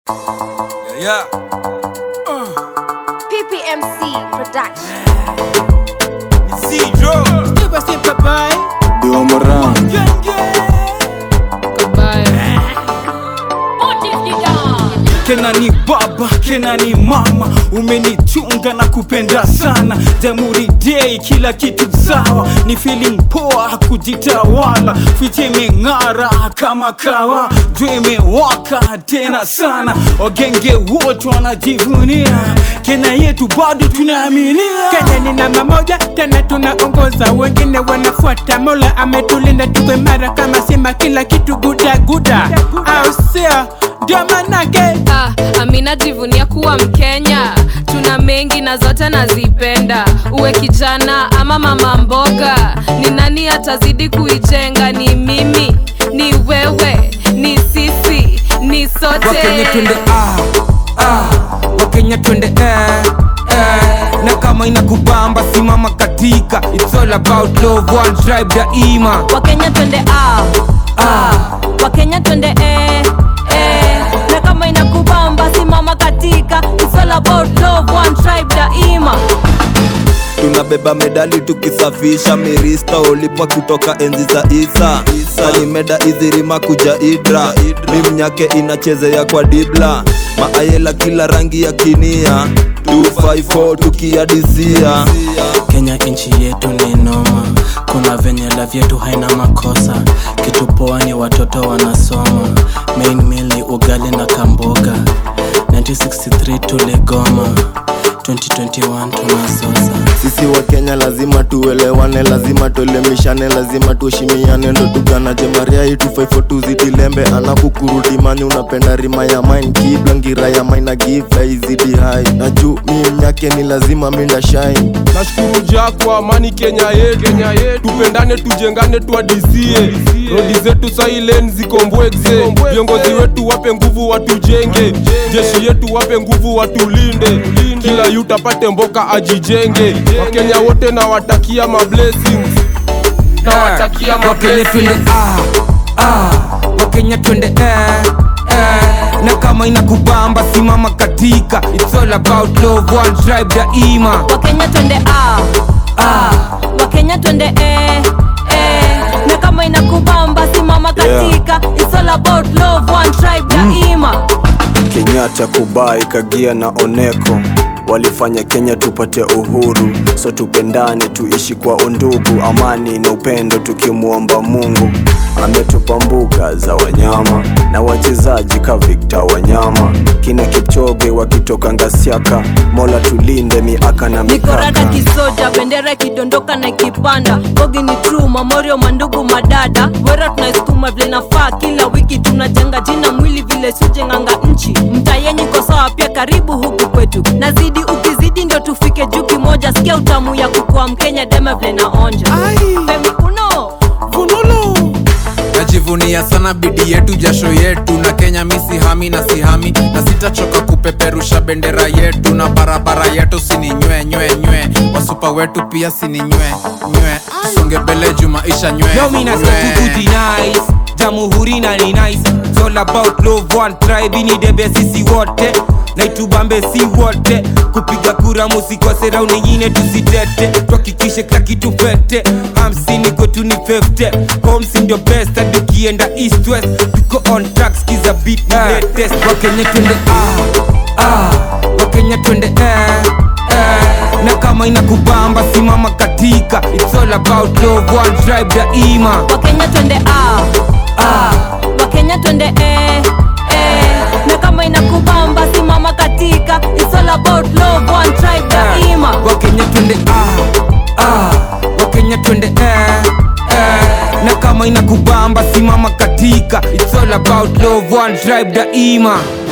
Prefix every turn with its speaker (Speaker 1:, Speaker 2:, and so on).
Speaker 1: Yeah.
Speaker 2: PPMC Production.
Speaker 1: Zero.
Speaker 3: Never say bye-bye.
Speaker 4: Ndio Moran.
Speaker 3: Kena ni baba, kena ni mama, umenichunga na kupenda sana. Jamhuri Day, kila kitu sawa, ni feeling poa, kujitawala, fiche imeng'ara kama kawa, jua imewaka tena sana, wagenge wote wanajivunia, Kenya yetu bado tunaaminia.
Speaker 5: Kenya ni namba moja tena tunaongoza, wengine wanafuata. Mola ametulinda tuwe mara kama simba, kila kitu guda guda, au sio? Ndio manake
Speaker 6: Ah, Amina jivunia kuwa Mkenya, tuna mengi na zote nazipenda. Uwe kijana ama mama mboga, ni nani atazidi kuijenga? Ni mimi, ni wewe, ni sisi, ni sote.
Speaker 7: Wakenya twende ah, ah, Wakenya twende eh, eh. Na kama inakubamba simama katika It's all about love, one tribe daima
Speaker 8: wakenya twende a ah. wakenya twende e, e. na kama inakubamba simama katika It's all about love, one tribe daima
Speaker 4: tunabeba medali tukisafisha mirista ulipa kutoka enzi za isa sani meda izirima kuja idra mimnyake inachezea kwa dibla maayela kila rangi ya kinia 254 tukiadisia
Speaker 9: Kenya nchi yetu ni noma, kuna venye love yetu haina makosa. Kitu poa ni watoto wanasoma, main meal ni ugali na kamboga. 1963 tuligoma, 2021 tunasosa.
Speaker 4: sisi wa kenya lazima tuelewane lazima tuelemishane lazima tuheshimiane ndo tuganaje maria hii 254 tuzidilembe anakukurudi mani unapenda rima ya mine kibla ngira ya mine na give izidi hai na juu mi mnyake ni lazima minda shine
Speaker 10: nashukuru ja kwa amani kenya yetu kenya yetu tupendane tujengane tuadisie rodi zetu sailen zikombweze viongozi wetu wape nguvu watujenge jeshi yetu wape nguvu watulinde kila yut apate mboka ajijenge wakenya wote nawatakia mablessings nawatakia
Speaker 7: Wakenya twende
Speaker 10: mablessings
Speaker 7: ah, ah, Wakenya twende eh, eh. Na kama inakubamba simama katika It's all about love, one tribe daima
Speaker 8: wakenya twende a ah. wakenya twende e, e. na kama inakubamba simama katika It's all about love, one tribe daima
Speaker 4: kenyatta kubai kagia na oneko walifanya kenya tupate uhuru so tupendane tuishi kwa undugu amani na upendo tukimwomba mungu ametupa mbuga za wanyama na wachezaji ka vikta wanyama kina kipchoge wakitoka ngasiaka mola tulinde miaka na
Speaker 8: nikorada
Speaker 4: mikaka
Speaker 8: kisoja bendera ikidondoka na ikipanda bogi ni true mamorio mandugu madada wera tunaisukuma vile nafaa kila wiki tunajenga jina mwili vile sijenganga nchi mtayenyi iko sawa pia karibu huku kwetu nazidi ukizidi ndio tufike juu kimoja sikia utamu ya kukua mkenya dema vile naonja Femi uno
Speaker 5: funulu
Speaker 1: najivunia sana bidii yetu jasho yetu na kenya misihami na sihami na sitachoka kupeperusha bendera yetu na barabara yetu sininywe nywe nywe wasupa wetu pia sininywe nywe songe mbele juu maisha nywe
Speaker 7: No me not
Speaker 1: nywe.
Speaker 7: to good nice Jamhuri na ni nice It's all about love one tribe ni debe sisi wote na itubambe si wote kupiga kura musikose rau nyingine tusitete tuhakikishe kila kitu fete hamsini kwetu ni 50 homes ndio best hadi ukienda east west tuko on track skiza beat ni latest wakenya twende ah ah wakenya twende eh eh na kama inakubamba simama katika it's all about love one tribe daima
Speaker 8: wakenya twende a ah. wakenya twende e, e. na kama inakubamba simama katika It's all about love, one tribe daima
Speaker 7: wakenya twende ah, ah, wakenya twende eh, eh. na kama inakubamba simama katika it's all about love one tribe daima